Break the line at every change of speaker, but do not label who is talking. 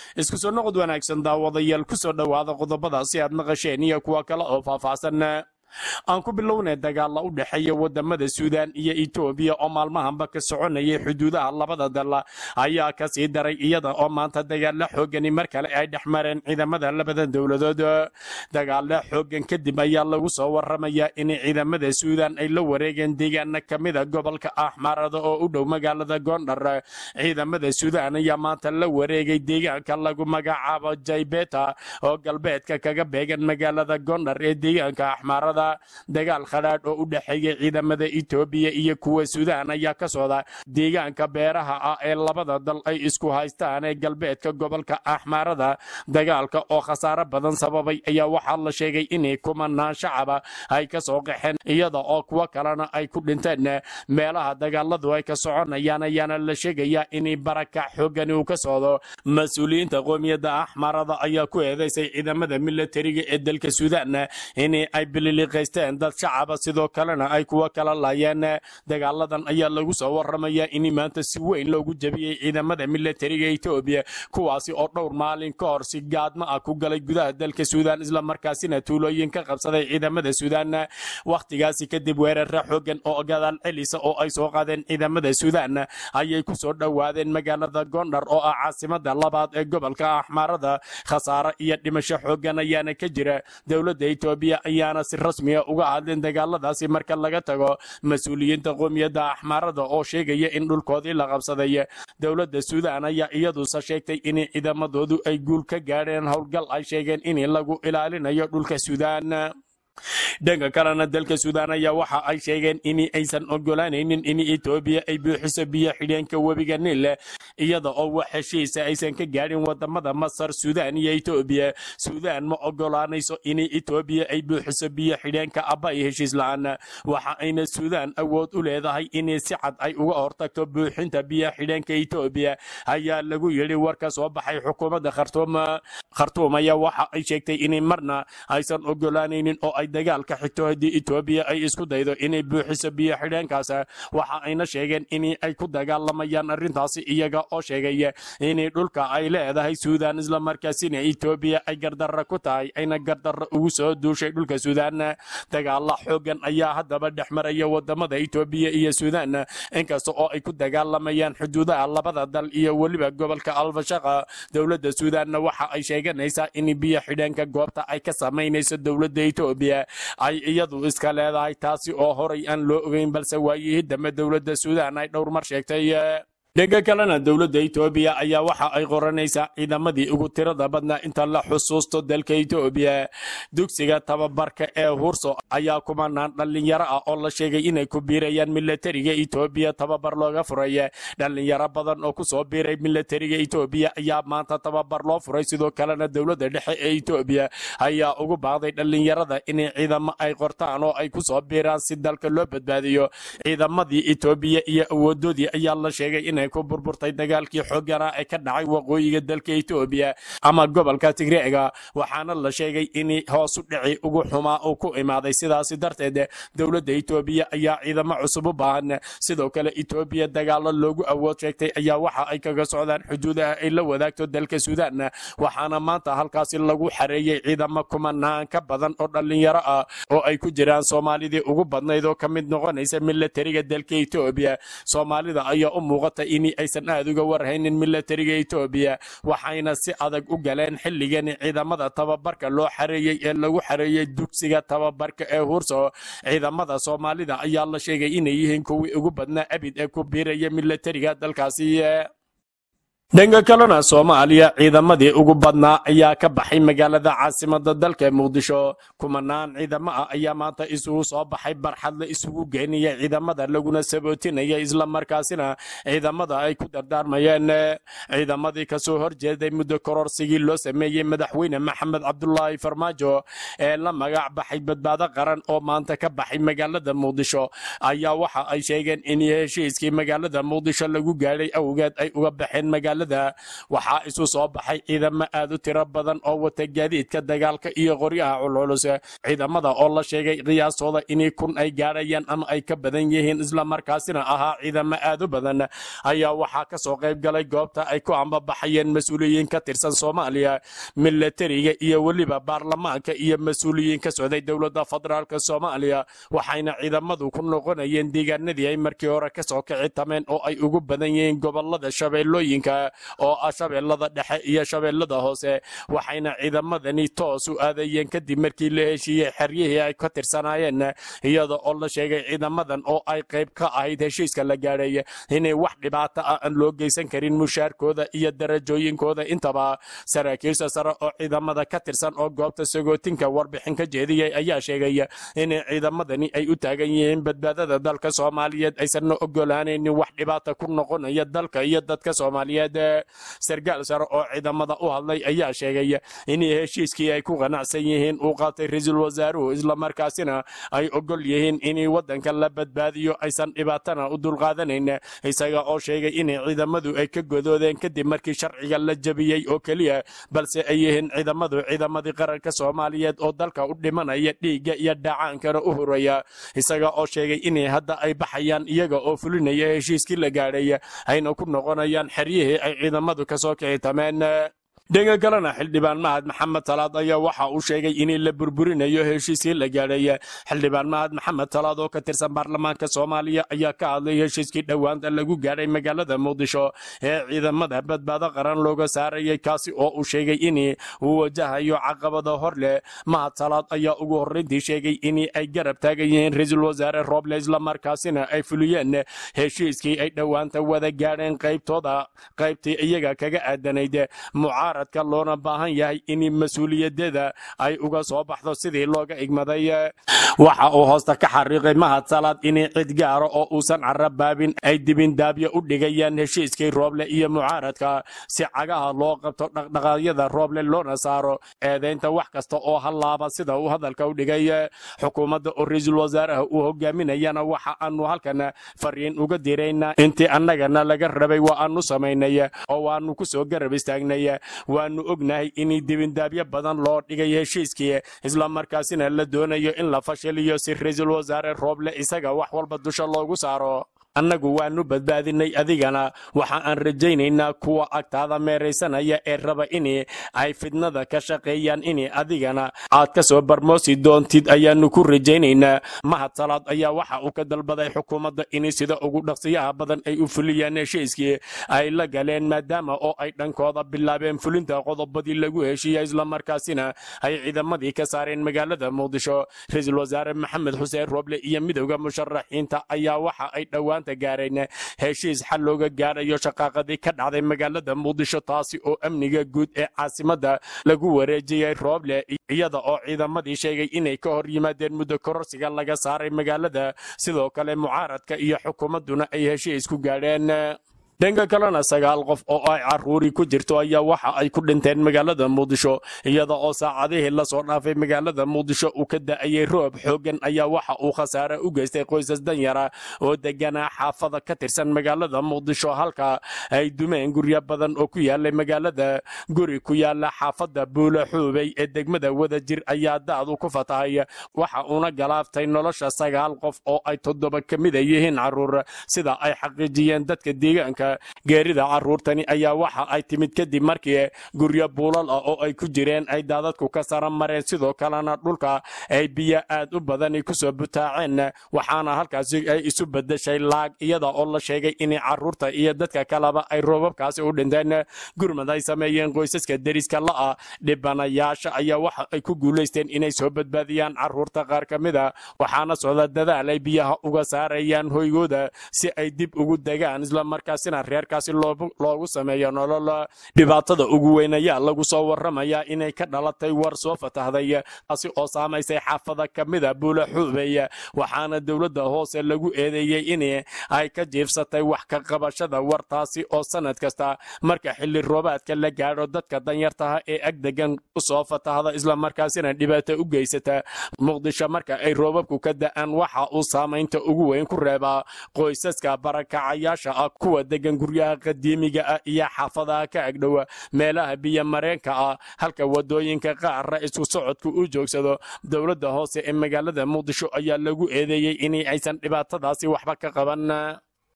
isku soo noqod wanaagsan daawadayaal ku soo dhowaada qodobadaasi aad naqasheen iyo kuwa kale oo faahfaahsan aan ku bilownay dagaalla u dhexeeya wadamada suudaan iyo etoobiya oo maalmahanba ka soconayay xuduudaha labada dal ayaa ka sii daray iyada oo maanta dagaalla xoogani mar kale ay dhex mareen ciidamada labada dowladood dagaalla xoogan kadib ayaa lagu soo waramayaa in ciidamada suudaan ay la wareegeen deegaana ka mida gobolka axmarada oo u dhow magaalada gondar ciidamada suudaan ayaa maanta la wareegay deegaanka lagu magacaabo jaybeta oo galbeedka kaga beegan magaalada gondar ee deegaanka axmarada dagaal khadhaadh oo u dhexeeya ciidamada etoobiya iyo kuwa suudaan ayaa ka socda deegaanka beeraha ah ee labada dal ay isku haystaan ee galbeedka gobolka axmaarada dagaalka oo khasaare badan sababay ayaa waxaa la sheegay inay kumanaan shacaba ay ka soo qaxeen iyada oo kuwo kalena ay ku dhinteen meelaha dagaaladu ay ka soconayaan ayaana la sheegayaa inay barakac xoogani uu ka socdo mas-uuliyiinta qoomiyadda axmaarada ayaa ku eedeysay ciidamada milatariga ee dalka suudaan in ay bilili qaysteen dad shacaba sidoo kalena ay kuwa kala laayeen dagaaladan ayaa lagu soo waramayaa in maanta si weyn loogu jabiyey ciidamada milatariga etoobiya kuwaasi oo dhowr maalin ka hor si gaadma ah ku galay gudaha dalka suudaan islamarkaasina tuulooyin ka qabsaday ciidamada suudaan wakhtigaasi kadib weerara xoogan oo gadaal celisa oo ay soo qaadeen ciidamada suudaan ayay ku soo dhowaadeen magaalada gondar oo ah caasimada labaad ee gobolka axmaarada khasaare iyo dhimasho xoogan ayaana ka jira dowladda etoobiya ayaana si rasmiya uga hadleen dagaaladaasi marka laga tago mas-uuliyiinta qoomiyadda axmaarada oo sheegaya in dhulkoodii la qabsaday dowladda suudaan ayaa iyadusa sheegtay in ciidamadoodu ay guul ka gaadheen howlgal ay sheegeen in lagu ilaalinayo dhulka suudaan dhanka kalena dalka suudaan ayaa waxa ay sheegeen in aysan ogolaanaynin in etoobiya ay buuxiso biyo xidheenka webiga niil iyada oo wax heshiisa aysan ka gaadhin wadamada masar suudaan iyo etoobiya suudaan ma ogolaanayso in etoobiya ay buuxiso biyo xidheenka aba iyo heshiis la-aan waxa ayna suudaan awood u leedahay in si cad ay uga hortagto buuxinta biyo xidheenka etoobiya ayaa lagu yidhi war ka soo baxay xukuumadda khartuum khartuum ayaa waxa ay sheegtay in marna aysan ogolaanaynin oo ay dagaalka xigto haddii etoobiya ay isku daydo inay buuxiso biyo xidheenkaas waxa ayna sheegeen in ay ku dagaalamayaan arrintaasi iyaga oo sheegay in dhulka ay leedahay suudaan islamarkaasina etoobiya ay gardarra ku tahay ayna gardarra ugu soo duushay dhulka suudaan dagaala xoogan ayaa haddaba dhex maraya wadamada etoobiya iyo suudaan inkasta oo ay ku dagaalamayaan xuduudaha labada dal iyo weliba gobolka alfashaqa dowladda suudaanna waxa ay sheeganaysaa in biyo xidheenka goobta ay ka samaynayso dowladda etoobiya ay iyadu iska leedahay taasi oo horay aan loo ogeyn balse waayihii dambe dowladda suudaan ay dhowr mar sheegtay dhanka kalena dowladda etoobiya ayaa waxa ay qoranaysaa ciidamadii ugu tirada badnaa inta la xusuusto dalka etoobiya dugsiga tababarka ee hurso ayaa kumanaan dhallinyaro ah oo la sheegay inay ku biirayaan milatariga etoobiya tababar looga furay dhallinyaro badan oo kusoo biiray milatariga etoobiya ayaa maanta tababar loo furay sidoo kalena dowladda dhexe ee etoobiya ayaa ugu baaqday dhallinyarada in ciidamo ay qortaan oo ay kusoo biiraan si dalka loo badbaadiyo ciidamadii etoobiya iyo awoodoodii ayaa la sheegay inay ku burburtay dagaalkii xoogana ee ka dhacay waqooyiga dalka etoobiya ama gobolka tigreega waxaana la sheegay in hoosu dhici ugu xumaa uu ku imaaday sidaasi darteed dowladda etoobiya ayaa ciidamo cusub u baahan sidoo kale etoobiya dagaalo loogu awood sheegtay ayaa waxa ay kaga socdaan xuduudaha ay la wadaagto dalka suudaan waxaana maanta halkaasi lagu xareeyey ciidamo kumanaan ka badan oo dhallinyaro ah oo ay ku jiraan soomaalidii ugu badnayd oo ka mid noqonaysa milatariga dalka etoobiya soomaalida ayaa u muuqata in aysan aad uga warhaynin milatariga etoobiya waxayna si adag u galeen xilligani ciidamada tababarka loo xareeyey ee lagu xareeyey dugsiga tababarka ee hurso ciidamada soomaalida ayaa la sheegay inay yihiin kuwii ugu badnaa abid ee ku biiraya milatariga dalkaasi dhanka kalena soomaaliya ciidamadii ugu badnaa ayaa ka baxay magaalada caasimada dalka muqdisho kumanaan ciidamo ah ayaa maanta isugu soo baxay barxad la isugu geenaya ciidamada laguna sabootinaya islamarkaasina ciidamada ay ku dardaarmayeen ciidamadii kasoo horjeeday muddo kororsigii loo sameeyey madaxweyne maxamed cabdulaahi farmaajo ee la magac baxay badbaado qaran oo maanta ka baxay magaalada muqdisho ayaa waxa ay sheegeen in heshiiskii magaalada muqdisho lagu gaadhay awgeed ay uga baxeen magaalada magaalada waxaa isu soo baxay ciidamo aad u tiro badan oo wata gaadiidka dagaalka iyo qoryaha culculus ciidamada oo la sheegay qiyaastooda inay kun ay gaadhayaan ama ay ka badan yihiin islamarkaasina ahaa ciidamo aad u badan ayaa waxaa ka soo qayb galay goobta ay ku ambabaxayeen mas-uuliyiin ka tirsan soomaaliya milatariga iyo weliba baarlamaanka iyo mas-uuliyiin ka socday dowladda federaalk soomaaliya waxayna ciidamadu ku noqonayeen deegaanadii ay markii hore kasoo kici tameen oo ay ugu badan yihiin gobolada shabeellooyinka oo ah shabeellada dhexe iyo shabeellada hoose waxayna ciidamadani toos u aadayeen kadib markii la heshiiyey xeryihii ay ka tirsanaayeen iyada oo la sheegay ciidamadan oo ay qayb ka ahayd heshiiska la gaadhay inay wax dhibaato ah aan loo geysan karin mushaarkooda iyo darajooyinkooda intaba saraakiisha sare oo ciidamada ka tirsan oo goobta sagootinka warbixin ka jeediyey ayaa sheegay in ciidamadani ay u taagan yihiin badbaadada dalka soomaaliyeed aysanna ogolaanaynin wax dhibaata ku noqonaya dalka iyo dadka soomaaliyeed sargaal sare oo ciidamada u hadlay ayaa sheegay in heshiiskii ay ku qanacsan yihiin uu qaatay ra-iisul wasaaruhu islamarkaasina ay ogol yihiin in wadanka la badbaadiyo aysan dhibaatana u dulqaadanayn isaga oo sheegay in ciidamadu ay ka godoodeen kadib markii sharciga la jabiyey oo keliya balse ay yihiin ciidamadu ciidamadii qaranka soomaaliyeed oo dalka u dhimanaya dhiigga iyo dhacaankana u horaya isaga oo sheegay in hadda ay baxayaan iyaga oo fulinaya heshiiskii la gaadhay ayna ku noqonayaan xeryihii ay ciidamadu kasoo kici tameen dhanka kalena xildhibaan mahad maxamed talaad ayaa waxa uu sheegay in la burburinayo heshiiskii la gaadhay xildhibaan mahad maxamed talaad oo ka tirsan baarlamaanka soomaaliya ayaa ka hadlay heshiiskii dhowaanta lagu gaadhay magaalada muqdisho ee ciidamada badbaado qaran looga saarayay kaasi oo uu sheegay in uu wajahayo caqabado hor leh mahad talaad ayaa ugu horreyntii sheegay in ay garab taagan yihiin ra-iisul wasaare roble islamarkaasina ay fuliyeen heshiiskii ay dhowaanta wada gaadheen qaybtooda qaybtii iyaga kaga aadanayd mucaarad loona baahan yahay in mas-uuliyadeeda ay uga soo baxdo sidii looga igmaday waxa uu hoosta ka xariiqay mahad salaad in cid gaara oo uusan carabaabin ay dibindaabyo u dhigayaan heshiiskii rooble iyo mucaaradka si cagaha loo qabto dhaqdhaqaaqyada rooble loona saaro eedaynta wax kasta oo hallaaba sida uu hadalka u dhigay xukuumadda oo ra-iisul wasaaraha uu hogaaminayana waxa aanu halkan fariin uga diraynaa intii annagana laga rabay waa aanu samaynay oo waanu kusoo garab istaagnay waanu ognahay in dibindaabyo badan loo dhigay heshiiskii islamarkaasina la doonayo in la fashiliyo si ra-iisul wasaare rooble isaga wax walba dusha loogu saaro annagu waanu badbaadinay adigana waxa aan rajaynaynaa kuwa agtaada meeraysanaya ee raba in ay fidnada ka shaqeeyaan in adigana aad ka soo barmoosi doontid ayaanu ku rajaynaynaa mahad salaad ayaa waxa uu ka dalbaday xukuumadda in sida ugu dhaqsiyaha badan ay u fuliyaan heshiiskii ay la galeen maadaama oo ay dhankooda bilaabeen fulinta qodobadii lagu heshiiya islamarkaasina ay ciidamadii ka saareen magaalada muqdisho ra-iisul wasaare maxamed xuseen rooble iyo midowda musharaxiinta ayaa waxa ay dhowaan gaareen heshiis xal looga gaadhayo shaqaaqadii ka dhacday magaalada muqdisho taasi oo amniga guud ee caasimadda lagu wareejiyey rooble iyada oo ciidamadii sheegay inay ka hor yimaadeen muddo kororsiga laga saaray magaalada sidoo kale mucaaradka iyo xukuumadduna ay heshiis ku gaadheen dhanka kalena sagaal qof oo ay caruuri ku jirto ayaa waxa ay ku dhinteen magaalada muqdisho iyada oo saacadihii lasoo dhaafay magaalada muqdisho uu ka da'ayay roob xoogan ayaa waxa uu khasaare u geystay qoysas danyara oo deganaa xaafada ka tirsan magaalada muqdisho halka ay dumeen guryo badan oo ku yaalay magaalada guri ku yaala xaafada buula xuubey ee degmada wadajir ayaa da'du ku fatahay waxa uuna galaaftay nolosha sagaal qof oo ay toddoba ka mida yihiin caruur sida ay xaqiijiyeen dadka deegaanka geerida caruurtani ayaa waxa ay timid kadib markii guryo buulal ah oo ay ku jireen ay daadadku ka sara mareen sidoo kalena dhulka ay biyo aad u badani kusoo butaaceen waxaana halkaasi ay isu bedeshay laag iyada oo la sheegay in caruurta iyo dadka kaleba ay roobabkaasi u dhinteen gurmad ay sameeyeen qoysaska deriska la'a dhibanayaasha ayaa waxa ay ku guulaysteen inay soo badbaadiyaan caruurta qaar ka mida waxaana socda dadaal ay biyaha uga saarayaan hoygooda si ay dib ugu degaan islamarkaasina reerkaasi loogu sameeyo nolol dhibaatada ugu weyn ayaa lagu soo waramayaa inay ka dhalatay war soo fatahday taasi oo saamaysay xaafada ka mida buula xuubey waxaana dowladda hoose lagu eedeeyey in ay ka jiifsatay wax ka qabashada wartaasi oo sanad kasta marka xilli roobaadka la gaadho dadka danyartaha ee agdegan usoo fatahda islamarkaasina dhibaato u geysata muqdisho marka ay roobabku ka da'aan waxa uu saamaynta ugu weyn ku reebaa qoysaska barakacayaasha ah kuwa degan degan guryaha qadiimiga ah iyo xaafadaha ka agdhowa meelaha biyo mareenka ah halka wadooyinka qaarra isku socodku u joogsado dowladda hoose ee magaalada muqdisho ayaa lagu eedeeyey inay aysan dhibaatadaasi waxba ka qaban